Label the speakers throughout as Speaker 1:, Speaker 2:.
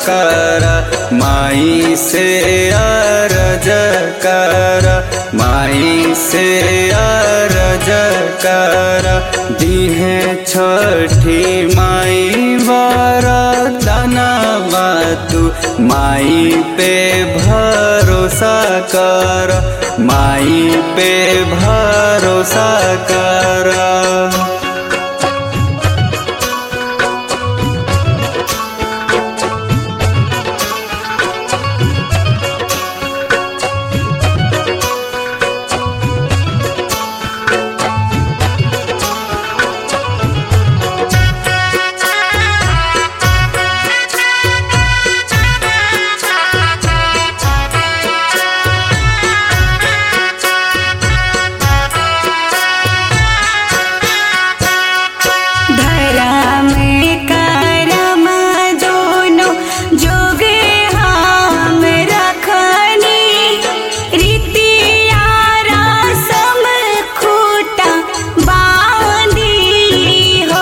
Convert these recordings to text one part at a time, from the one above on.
Speaker 1: कर माई से अरज कर माई से अरज कर दीहे छठी माई वरदाना तू माई पे भरोसा कर माई पे भरोसा कर
Speaker 2: धर्म करम दोनों जोगे हम रखनी रीतिया रसम खूटा बांधी हो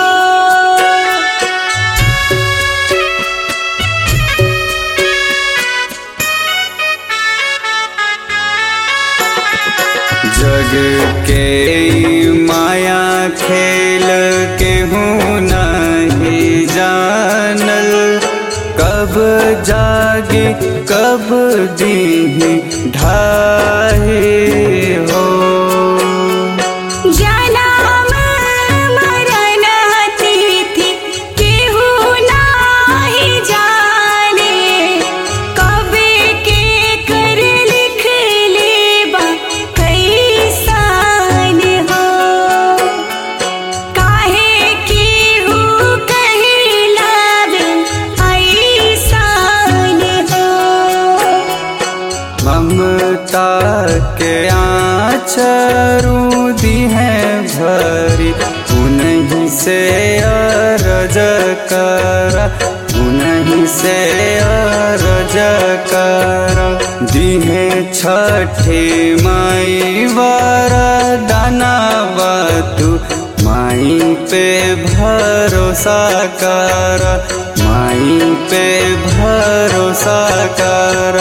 Speaker 1: जग के ई माया खेल केहूँ नहीं जानल कब जागे कब दीही ढाहे हो
Speaker 2: जनम मरण तिथि केहू नाही जाने कबे के कर लिख लेबा कैसन हो काहे केहू कहिलावे ऐसन हो
Speaker 1: ममता के आचरू दी है भरी उन्हीं से अरज कर उन्हीं से अरज कर दिहे छठी माई वरदाना तू माई पे भरोसा कर माई पे भरोसा कर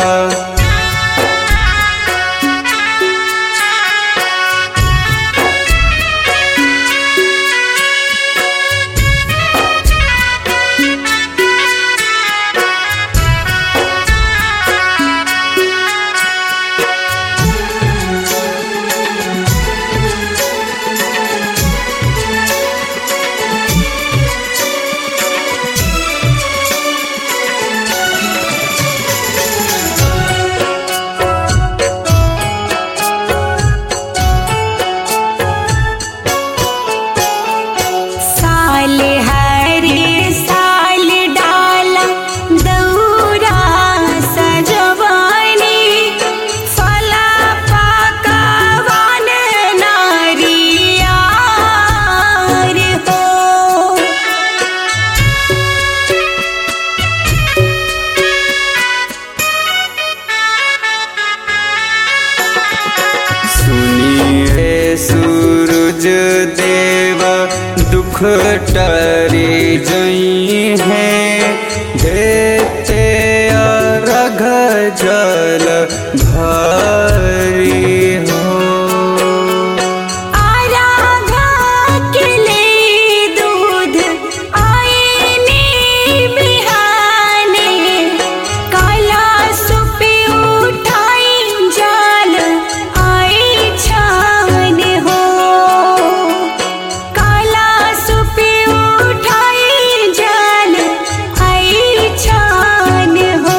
Speaker 2: साल हरे साल डाला दौरा सजवानी फला पकवान नारियार हो
Speaker 1: सुनिए सूरज देव दुख टरी जई है देते अर्घ जल भरी हो
Speaker 2: आराधा के ले दूध आईने बिहाने काला सुपी उठाई जाल आई छान हो काला सुपी उठाई जाल आई छान हो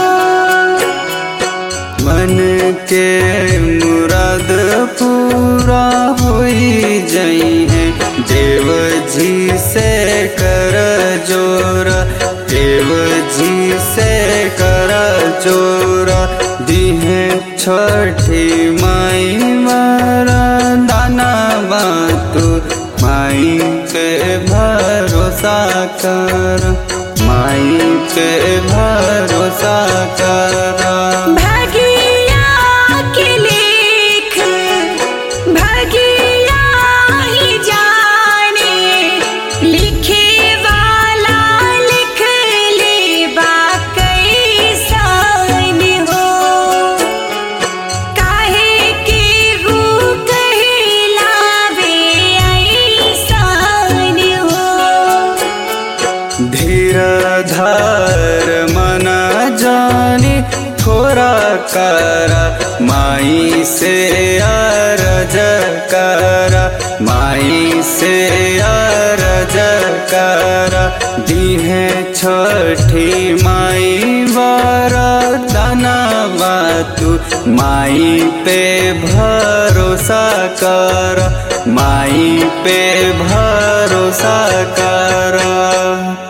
Speaker 1: मन के मुराद पूरा होई जई है देव जी से कर जोर देव जी से कर जोर दिहे छठी माई मारा दाना बातू माई पे भरोसा कर माई पे भरोसा कर
Speaker 2: भगिया के लेख भगिया ही जाने लिखे वाला लिख ले बाकई
Speaker 1: कर माई से अरज कर माई से अरज कर दीहे छठी माई वरदाना तू माई पे भरोसा कर माई पे भरोसा कर